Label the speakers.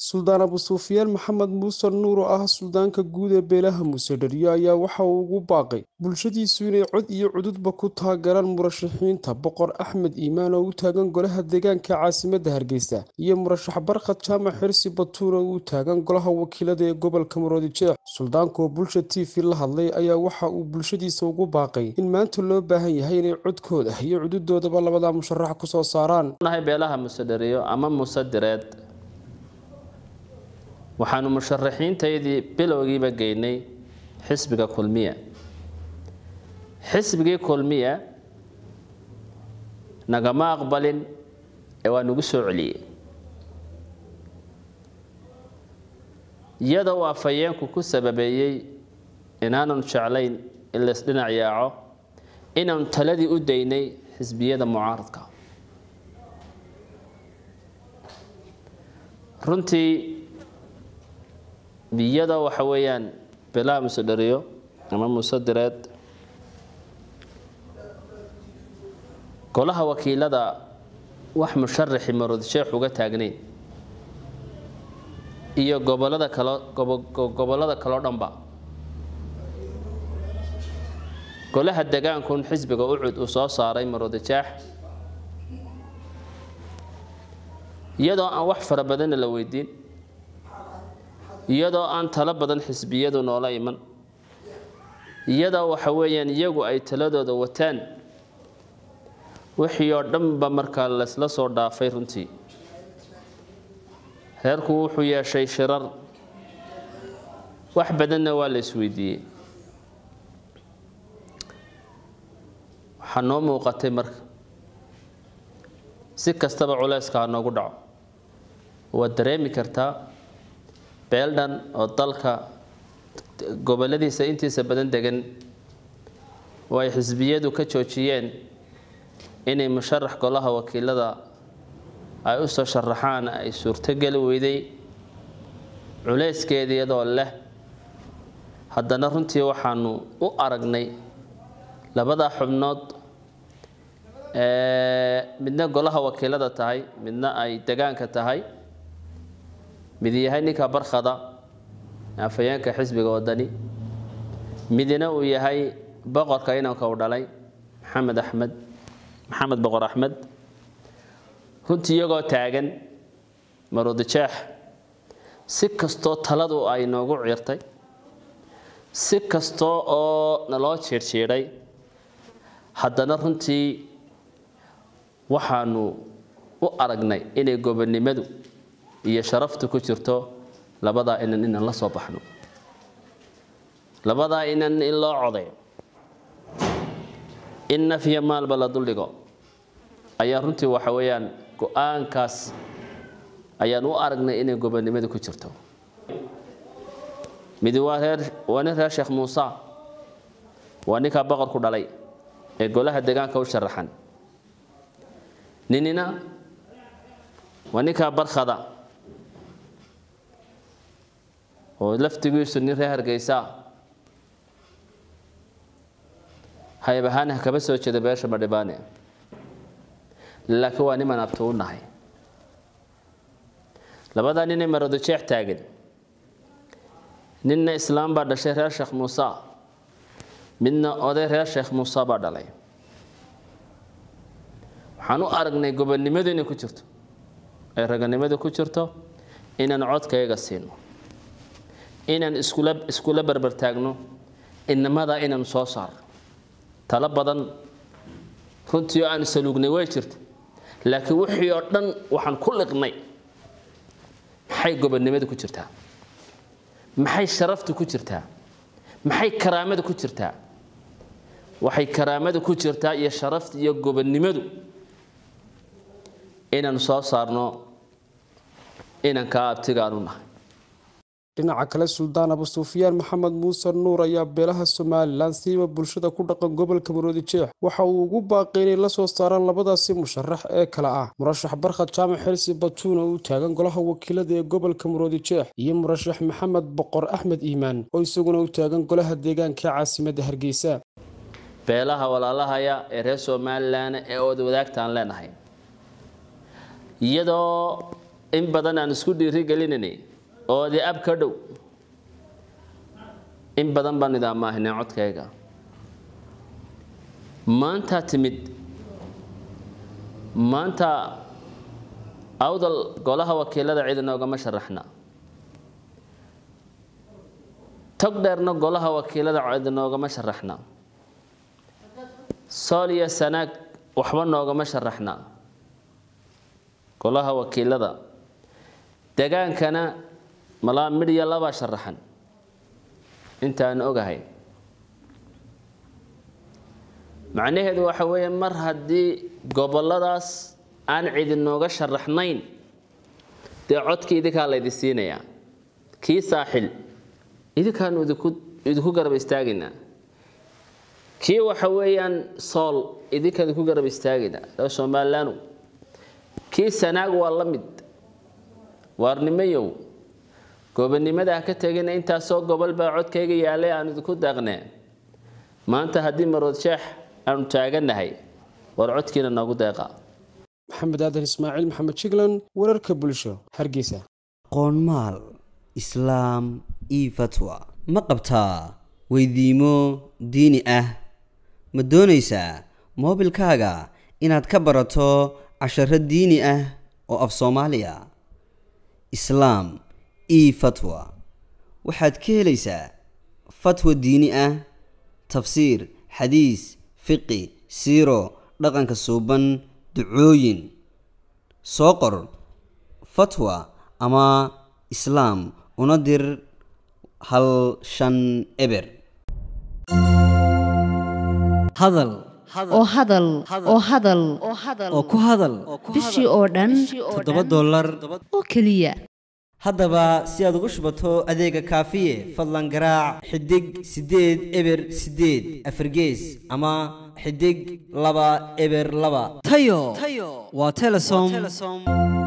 Speaker 1: suldaan abu sufyaan maxamed muuse nuur oo ah suldaanka guud ee beelaha muuse dhariyo ayaa waxa uu ugu baaqay bulshadiisu inay cod iyo cududba ku taageeraan murashaxiinta boqor axmed iimaan oo u taagan golaha deegaanka caasimadda hargeysa iyo murashax barkhad jaamac xirsi batuur oo u taagan golaha wakiilada ee gobolka maroodijeex suldaanka oo bulsha t v la hadlay ayaa waxa uu bulshadiisa ugu baaqay in maanta loo baahan yahay inay codkooda iyo cududoodaba labada musharax kusoo saaraan
Speaker 2: beelaha muuse dhariyo ama muuse direed waxaanu musharaxiintaydii bilowgiiba geynay xisbiga kulmiya xisbigii kulmiya nagama aqbalin ee waa nagu soo celiyey iyadoo uu afhayeenku ku sababeeyey inaananu jeclayn in laysdhinac yaaco inaanu taladii u daynay xisbiyada mucaaradka runtii iyadoo waxa weeyaan beelaha muuse dhariyo ama muuse direed golaha wakiilada wax musharaxi maroodisheex uga taagnayn iyo gobolada kalo gobollada kaleo dhanba golaha degaankun xisbiga ucud uu soo saaray maroodijaax iyadoo aan wax fara badanna la weydiin iyadoo aan talo badan xisbiyadu noola iman iyadoo waxa weeyaan iyagu ay taladooda wataan wixii oo dhanba markaa laysla soo dhaafay runtii reerku wuxuu yeeshay shirar wax badanna waa la isweydiiyey waxaa noo muuqatay marka si kastaba culayska ha noogu dhaco waad dareemi kartaa beeldhan oo dalka goboladiisa intiisa badan degan oo ay xisbiyadu ka joojiyeen inay musharax golaha wakiilada ay u soo sharaxaan ay suurtogeli weyday culayskeeda iyadoo leh haddana runtii waxaanu u aragnay labadaa xubnood midna golaha wakiilada tahay midna ay degaanka tahay mid yahay ninka barkhada afhayeenka xisbiga wadani midna uu yahay boqorka inanka uu dhalay maxamed axmed maxamed boqor axmed runtii iyagoo taagan maroodijeex si kastoo taladu ay noogu ciirtay si kastoo oo naloo jiirjiidhay haddana runtii waxaanu u aragnay inay gobonnimadu iyo sharaftu ku jirto labadaa inan inaan la soo baxno labadaa inan in loo codayo in nafya maalba la duldhigo ayaa runtii waxa weeyaan go-aankaas ayaan u aragnay inay gobonnimadu ku jirto midi waa reer waa nin reer sheekh muuse waa ninkaa boqorku dhalay ee golaha deegaanka u sharaxan ninina waa ninkaa barkhada oo laftigiisu nin reer hargeysa hayb ahaan ha kaba soo jeeda beesha madhibaane laakiin waa niman abto u nahay labadaa ninay maroodijeex taagan ninna islaam baa dhashay reer sheekh muuse midna oday reer sheekh muuse baa dhalay waxaan u aragnay gobonnimadu inay ku jirto ay raganimadu ku jirto inaan codkayaga siino inaan iskula iskula barbar taagno inamadaa inaan soo saarno talo badan runtii oo aan saluugnay way jirta laakiin wixii oo dhan waxaan ku liqnay maxay gobonnimadu ku jirtaa maxay sharaftu ku jirtaa maxay karaamadu ku jirtaa waxay karaamadu ku jirtaa iyo sharafta iyo gobonnimadu inaan soo saarno inankaa abtigaan u nahay
Speaker 1: dhinaca kale suldaan abu sufyaan maxamed muuse nuur ayaa beelaha somalilan siiba bulshada ku dhaqan gobolka maroodijeex waxa uu ugu baaqay inay la soo saaraan labadaasi musharax ee kale ah murashax barkhad jaamac xirsi batuuna uu taagan golaha wakiilada ee gobolka maroodijeex iyo murashax maxamed boqor axmed iimaan oo isaguna u taagan golaha deegaanka caasimadda hargeysa
Speaker 2: beelaha walaalahaya ee reer somalilan ee ood wadaagtaan leenahay iyadoo in badan aan isku dhiiri gelinanay oo di ab ka dhow in badan baan idaamaahinay codkayga maantaa timid maanta awdal golaha wakiilada cid inoogama sharaxna tog dheerna golaha wakiilada cid inoogama sharaxna sool iyo sanaag waxba noogama sharaxna golaha wakiilada degaankana malaa midhiya labaa sharaxan intaan ogahay macnaheedu waxa weeye mar haddii goboladaas aan cidi nooga sharaxnayn dee codkii idinkaa laydi siinayaa kii saaxil idinkaanu idinku idinku garab istaagaynaa kii waxa weeyaan sool idinka idinku garab istaagaynaa reer somalilaanu kii sanaag waa la mid waarnimayow gobonimada ha ka tegina intaasoo gobol baa codkayga yaalay aan idinku daaqnee maanta haddii marood sheex aanu taagannahay war codkiina noogu deeqa
Speaker 1: maxamed aadan ismaaciil maxamed jiglan wararka bulsho hargeysa
Speaker 3: qoonmaal islaam io fatwa ma qabtaa weydiimo diini ah ma doonaysaa moobilkaaga inaad ka barato casharo diini ah oo af soomaaliya islaam io fatwa waxaad ka helaysaa fatwa diini ah tafsiir xadiis fiqi siiro dhaqanka suuban ducooyin soo qor fatwa ama islaam una dir hal shan eber
Speaker 4: hadal
Speaker 5: oo hadal oo hadal
Speaker 4: oo ku hadal
Speaker 5: bishii oo dhan
Speaker 4: toddoba dollar
Speaker 5: oo keliya
Speaker 3: haddaba si aad ugu shubato adeega kaafiye fadlan garaac xidig siddeed eber siddeed afargees ama xidig laba eber laba
Speaker 4: tayo waa telesom